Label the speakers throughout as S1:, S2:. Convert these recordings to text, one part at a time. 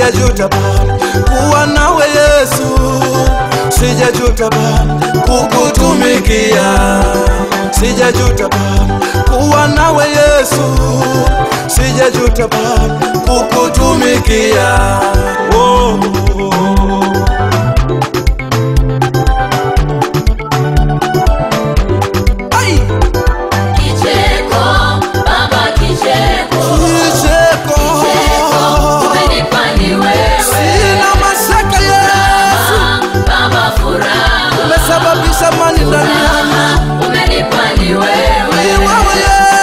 S1: sijajuta Baba kuwa nawe Yesu, sijajuta Baba kukutumikia, sijajuta Baba kuwa nawe Yesu, sijajuta Baba kukutumikia. Oh, oh, oh. Ai!
S2: Kicheko, baba kicheko,
S1: Kicheko.
S2: umenipa ni wewe.
S1: Sina mashaka Yesu,
S2: Baba furaha,
S1: umesababisha amani ndani yangu.
S2: umenipa ni
S1: Ni
S2: wewe.
S1: wewe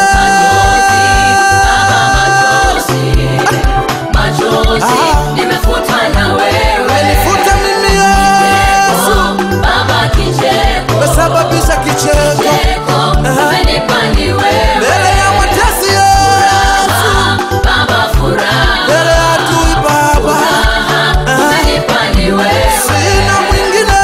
S2: Machozi, machozi, nimefutwa na wewe.
S1: Umenifuta mimi Yesu,
S2: Baba kicheko,
S1: umesababisha kicheko
S2: kicheko, umenipa ni wewe.
S1: mbele ya watesi Yesu,
S2: Baba furaha,
S1: mbele ya adui Baba,
S2: umenipa ni wewe.
S1: sina mwingine.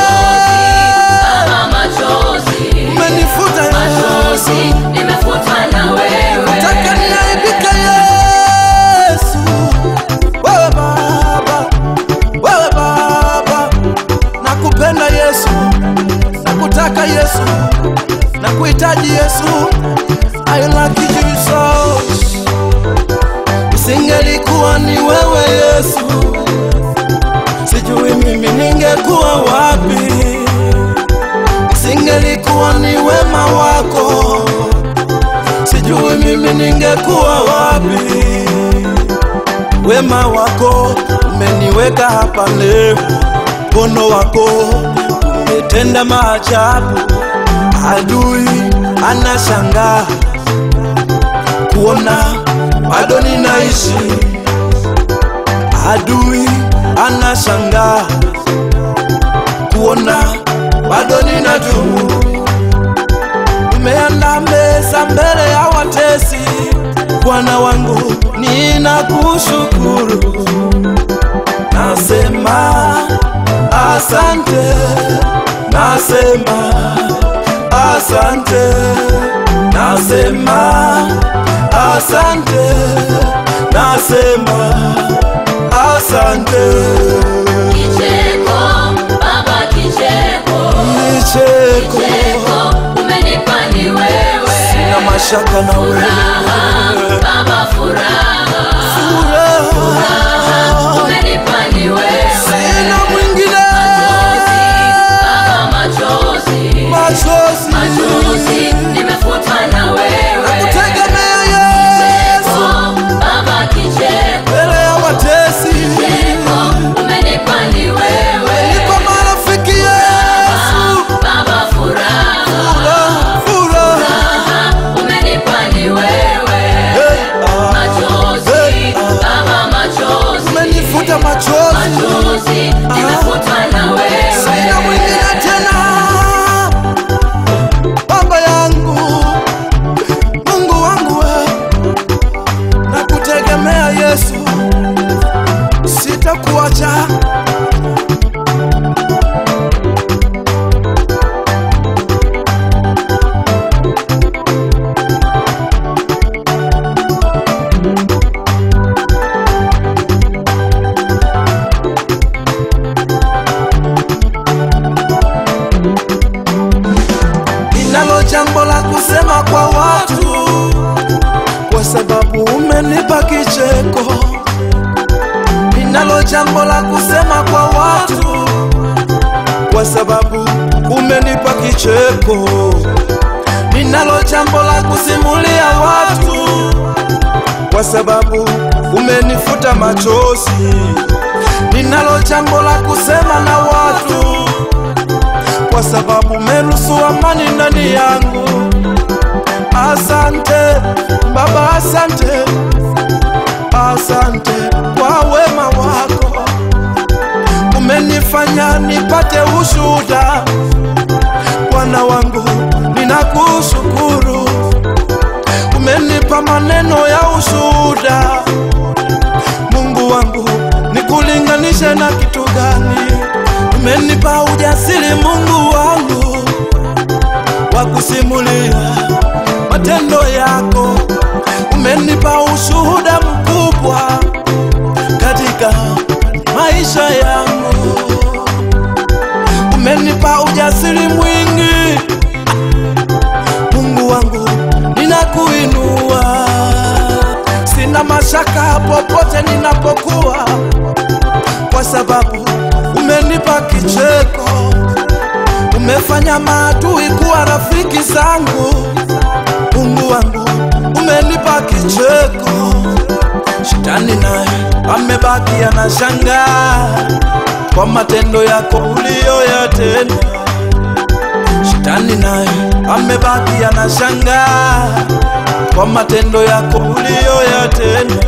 S2: Baba machozi,
S1: Umenifuta Yesu,
S2: machozi, nimefutwa na wewe.
S1: taka niaibike Yesu, wewe Baba, wewe Baba, nakupenda Yesu, nakutaka Yesu, nakuhitaji Yesu, I like you Jesus. Isingelikuwa ni wewe Yesu, sijui mimi ningekuwa wapi. Isingelikuwa ni wema wako, sijui mimi ningekuwa wapi. Wema wako umeniweka hapa leo, mkono wako umetenda maajabu. Adui anashangaa kuona bado ninaishi, adui anashangaa kuona bado ninadumu. Umeandaa meza mbele ya watesi, Bwana wangu, ninakushukuru. Nasema asante, nasema asante, nasema asante, nasema asante.
S2: Kicheko, baba kicheko,
S1: Nicheko,
S2: kicheko, umenipa ni wewe.
S1: sina mashaka na wewe.
S2: Baba furaha,
S1: Furaha,
S2: umenipa ni wewe.
S1: sina mwingine.
S2: Baba machozi,
S1: Machozi,
S2: machozi, nimefutwa na wewe.
S1: kutegemea Yesu
S2: Baba kicheko,
S1: mbele ya watesi,
S2: kicheko, umenipa ni wewe.
S1: niko marafiki Yesu.
S2: Baba furaha,
S1: Furaha, furaha,
S2: umenipa ni wewe.
S1: hey, ah,
S2: Machozi, baba machozi,
S1: umenifuta machozi,
S2: machozi, nimefutwa na wewe.
S1: sina mwingine tena. Baba yangu, Mungu wangu, we, nakutegemea Yesu, sitakuacha. Ninalo jambo la kusema kwa watu, kwa sababu umenipa kicheko. Ninalo jambo la kusema kwa watu, kwa sababu umenipa kicheko. Ninalo jambo la kusimulia watu, kwa sababu umenifuta machozi. Ninalo jambo la kusema na watu kwa sababu umeruhusu amani ndani yangu. Asante Baba, asante, asante kwa wema wako, umenifanya nipate ushuhuda. Bwana wangu, ninakushukuru, umenipa maneno ya ushuhuda. Mungu wangu, nikulinganishe na kitu gani? Umenipa ujasiri Mungu wangu wa kusimulia matendo yako, umenipa ushuhuda mkubwa katika umenipa ujasiri mwingi. Mungu wangu, ninakuinua, sina mashaka popote ninapokuwa, kwa sababu umenipa kicheko, umefanya maadui kuwa rafiki zangu. Mungu wangu, umenipa kicheko, shetani naye amebaki anashangaa kwa matendo yako uliyoyatenda. Shetani naye amebaki anashangaa kwa matendo yako uliyoyatenda.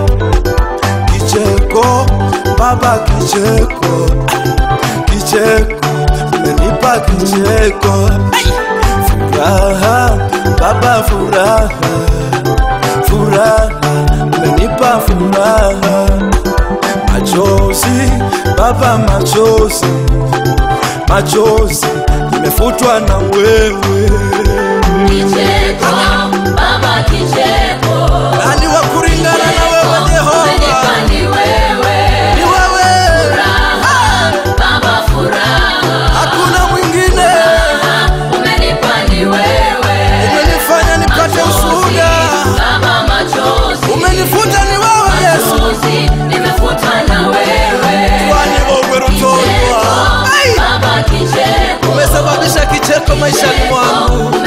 S1: Kicheko Baba, kicheko, kicheko, umenipa kicheko. Furaha Baba, furaha, furaha, umenipa furaha. Machozi Baba, machozi, machozi imefutwa na wewe.
S2: Kicheko, Baba kicheko.
S1: Nani wa kulingana na wewe Jehova?
S2: Umenipa ni wewe.
S1: Ni wewe,
S2: Furaha, Baba furaha.
S1: hakuna mwingine.
S2: Umenipa ni wewe.
S1: Umenifanya nipate ushuhuda,
S2: Baba machozi.
S1: umenifuta ni wewe Yesu.
S2: Machozi, nimefutwa na wewe.
S1: Kwani wewe rutolwa
S2: Baba kicheko.
S1: umesababisha kicheko maishani mwangu.